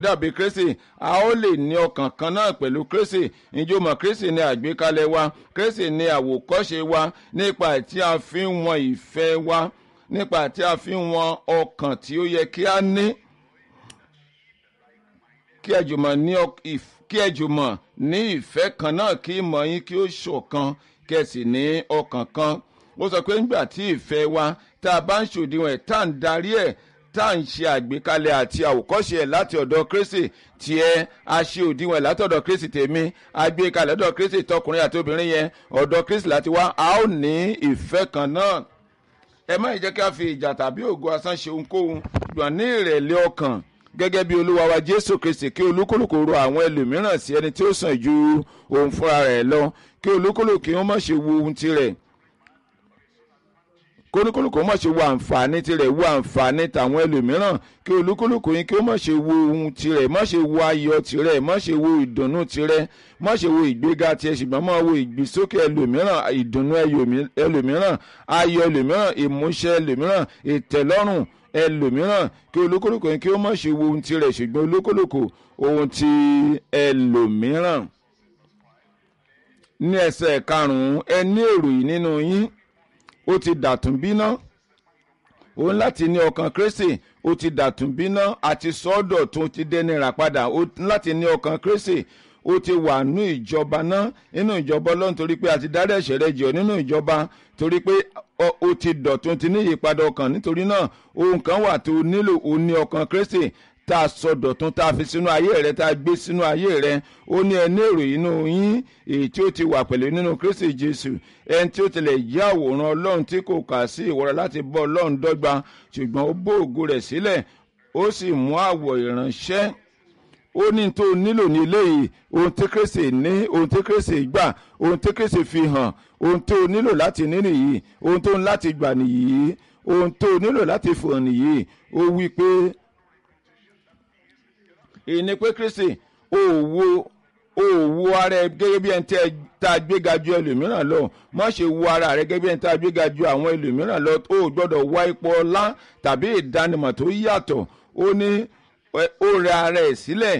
dàbí kristi a ó lè ní ọkàn kan náà pẹ̀lú kristi ìjọmọ̀ kristi ní àgbékalẹ̀ wa kristi ní àwòkọ́ṣe wa nípa tí a fi ń wọn ìfẹ́ wa nípa tí a fi ń wọn ọkàn tí ó yẹ kí a ní kí ẹ jùmọ̀ ní kí ẹ jùmọ̀ ní ìfẹ́ kan náà kí ìmọ̀ yín kí ó ṣọ̀kan kí ẹ sì ní ọkàn kan ó sọ pé nígbà tí ìfẹ́ wa tá a bá ń ṣòdiwọ̀n ẹ̀ tá à ń darí ẹ̀ tá à ń ṣe àgbékalẹ̀ àti àwòkọ́ṣe ẹ̀ láti ọ̀dọ̀ kristi tiẹ̀ a ṣe òdiwọ̀n ẹ̀ látọ̀dọ̀ kristi tèmi àgbékalẹ̀ ọ̀dọ̀ kristi tọkùnrin àti obìnrin yẹn ọ̀dọ̀ kristi láti wá a ó ní ìfẹ́ kan náà ẹ má jẹ́ kí a fi ìjà tàbí ògo asán ṣe ohunkóhun gbọ̀n ní ìrẹ̀lẹ̀ ọkàn gẹ́gẹ́ bí olúwa wa jésù kristi kí olúkúlùkù ro àwọn ẹlòmíràn sí ẹni tí ó sàn ju òun fúnra rẹ̀ lọ kí olúkúlùkù wọn má ṣe wo ohun tirẹ̀ kí olúkúlùkù má ṣe wo àǹfààní tirẹ̀ wo àǹfààní tàwọn ẹlòmíràn kí olúkúlùkù yín kí ó má ṣe wo ohun tirẹ̀ má ṣe wo ayọ̀ tirẹ̀ má ṣe wo ìdùnnú tirẹ̀ má ṣe wo ìgbéga tirẹ̀ ṣùgbọ́n má wo ìgbésókè ẹlòmíràn ìdùnnú ẹlòmíràn ayọ̀ ẹlòmíràn ìmúṣẹ ẹlòmíràn ìtẹ̀lọ́rùn ẹlòmíràn kí olúkúlùkù yín kí ó má ṣe wo ohun tirẹ̀ ṣùgbọ́n olúkúlùkù ohun ti ẹlòmíràn ní ẹsẹ̀ karùn-ún ẹ ní èrò yìí nínú yín ó ti dàtún bíná òun láti ní ọkàn kristi ó ti dàtún bíná àti sọ́dọ̀ tó ti dẹni rà padà ó láti ní ọkàn kristi ó ti wà nínú ìjọba náà nínú ìjọba ọlọ́run torí pé àti dárí ẹ̀ṣẹ̀ rẹ jẹ́ nínú ìjọba torí pé ó ti dọ̀tún ti ní ìyípadà ọkàn nítorí náà ohun kan wà tó nílò ó ní ọkàn kristi tá a sọ dọ̀tún tá a fi sínú ayé rẹ tá a gbé sínú ayé rẹ ó ní ẹni èrò inú yín èyí tí ó ti wà pẹ̀lú nínú kristi jésù ẹni tí ó tilẹ̀ jẹ́ àwòrán ọlọ́run tí kò kà sí ìwọ́ra láti bọ́ ọlọ́run dọ́gba ṣùgbọ́n ó bó ògo rẹ̀ sílẹ̀ ó sì mú àwọ̀ ìránṣẹ́ ó ní tó nílò ní eléyìí ohun tí kristi ní ohun tí kristi gbà ohun tí kristi fi hàn ohun tó nílò láti ní nìyí ohun tó ń láti gbà nìyí ohun tó nílò láti fò nìyí ó wí pé ìní pé kristi òwò òwò ara ẹ gẹ́gẹ́ bí ẹni tá a gbéga ju ẹlòmíràn lọ má ṣe wo ara rẹ gẹ́gẹ́ bí ẹni tá a gbéga ju àwọn ẹlòmíràn lọ ó gbọ́dọ̀ wá ipò ọlá tàbí ìdánimọ̀ tó yàtọ̀ ó ní ó rẹ ara ẹ̀ sílẹ̀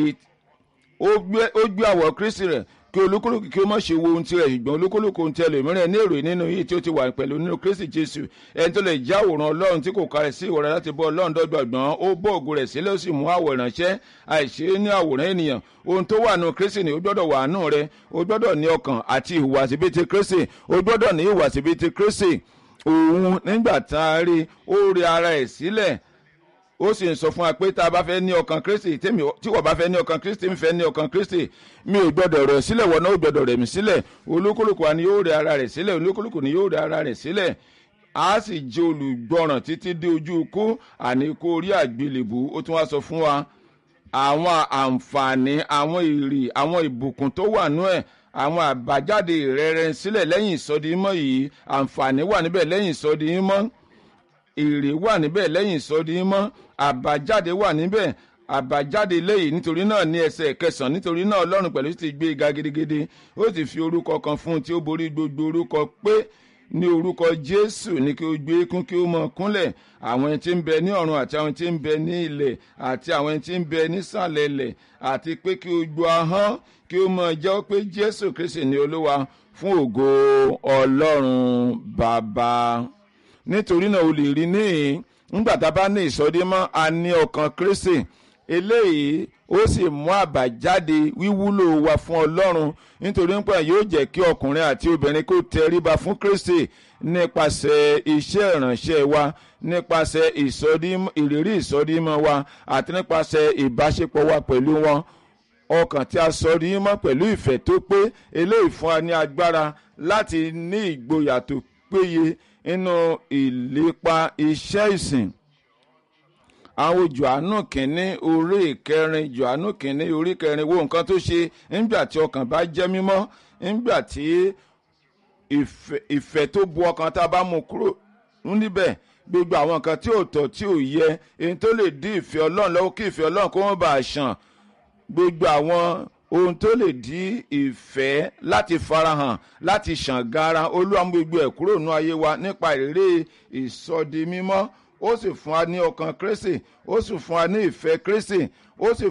ó gbé àwọ̀ kristi rẹ̀ kí olúkúlùkù kí ó má ṣe wo ohun tirẹ̀ ṣùgbọ́n olúkúlùkù ohun tí ẹlòmíràn ní èrò nínú yìí tí ó ti wà pẹ̀lú nínú kristi jésù ẹni tó lè já àwòrán ọlọ́run tí kò kárẹ̀ sí ìwọ̀ra láti bọ́ ọlọ́run dọ́gbọ̀gbọ́n ó bọ́ ògo rẹ̀ sílẹ̀ ó sì mú àwọ̀ ìránṣẹ́ àìṣe ní àwòrán ènìyàn ohun tó wà nù kristi ni ó gbọ́dọ̀ wà nù rẹ ó gbọ́dọ̀ ní ọkàn àti ìhùwàsí bíi ti kristi ó gbọ́dọ̀ ní ìhùwàsí bíi ti kristi òun nígbà tá a rí ó rí ara ẹ̀ sílẹ̀ ó sì ń sọ fún wa pé tá a bá fẹ́ ní ọkàn kristi tí wọ́n bá fẹ́ ní ọkàn kristi ń fẹ́ ní ọkàn kristi mi ò gbọ́dọ̀ rẹ̀ sílẹ̀ wọ́n náà ò gbọ́dọ̀ rẹ̀ mí sílẹ̀ olúkúlùkù wa ni yóò rẹ̀ ara rẹ̀ sílẹ̀ olúkúlùkù ni yóò rẹ̀ ara rẹ̀ sílẹ̀ a sì jẹ́ olùgbọ́ràn títí dé ojú ikú àní kó orí àgbélébù ó tún wá sọ fún wa àwọn àǹfààní àwọn èrè àwọn ìbùkún tó wà nú ẹ̀ àwọn àbájáde ìrẹ́rẹ́ sílẹ̀ lẹ́yìn ìsọdimọ́ yìí àǹfààní wà níbẹ̀ lẹ́yìn ìsọdimọ́ èrè wà níbẹ̀ lẹ́yìn ìsọdimọ́ àbájáde wà níbẹ̀ àbájáde lẹ́yìn nítorí náà ní ẹsẹ̀ kẹsàn-án nítorí náà ọlọ́run pẹ̀lú ti gbé ga gidigidi ó ti fi orúkọ kan fún un tí ó borí gbogbo orúkọ pé ní orúkọ jésù ní kí o gbé kún kí o mọ kúnlẹ̀ àwọn ẹni tí ń bẹ ní ọ̀run àti àwọn tí ń bẹ ní ilẹ̀ àti àwọn ẹni tí ń bẹ nísàlẹ̀ ilẹ̀ àti pé kí o gbọ́ ahọ́n kí o mọ jẹ́ pé jésù kristi ní olúwa fún ògo ọlọ́run bàbá nítorí náà o lè rí níhìn ńgbà tá a bá ní ìsọdímọ́ a ní ọkàn kristi eléyìí ó sì mú àbájáde wíwúlò wa fún ọlọ́run nítorí pé yóò jẹ́ kí ọkùnrin àti obìnrin kó tẹríba fún kristi nípasẹ̀ iṣẹ́ ìránṣẹ́ wa nípasẹ̀ ìrírí ìsọdímọ́ wa àti nípasẹ̀ ìbáṣepọ̀ wa pẹ̀lú wọn ọkàn tí a sọ rí mọ́ pẹ̀lú ìfẹ́ tó pé eléyìí fún wa ní agbára láti ní ìgboyà tó péye nínú ìlépa iṣẹ́ ìsìn àwọn johannu kìíní orí ìkẹrin johannu kìíní orí kẹrin wo nǹkan tó ṣe nígbà tí ọkàn bá jẹ́ mímọ́ nígbà tí ìfẹ́ tó bu ọkàn tá a bá mú kúrò níbẹ̀ gbogbo àwọn nǹkan tí ò tọ́ tí ò yẹ èyí tó lè dí ìfẹ́ ọlọ́run lọ́wọ́ kí ìfẹ́ ọlọ́run kó wọ́n bá a ṣàn gbogbo àwọn ohun tó lè dí ìfẹ́ láti farahàn láti ṣàn gara olúwa mú gbogbo ẹ̀ kúrò nú ayé wa nípa ìrírí ìsọdi mímọ́ ó sì fún wa ní ọkàn kristi ó sì fún wa ní ìfẹ́ kristi ó sì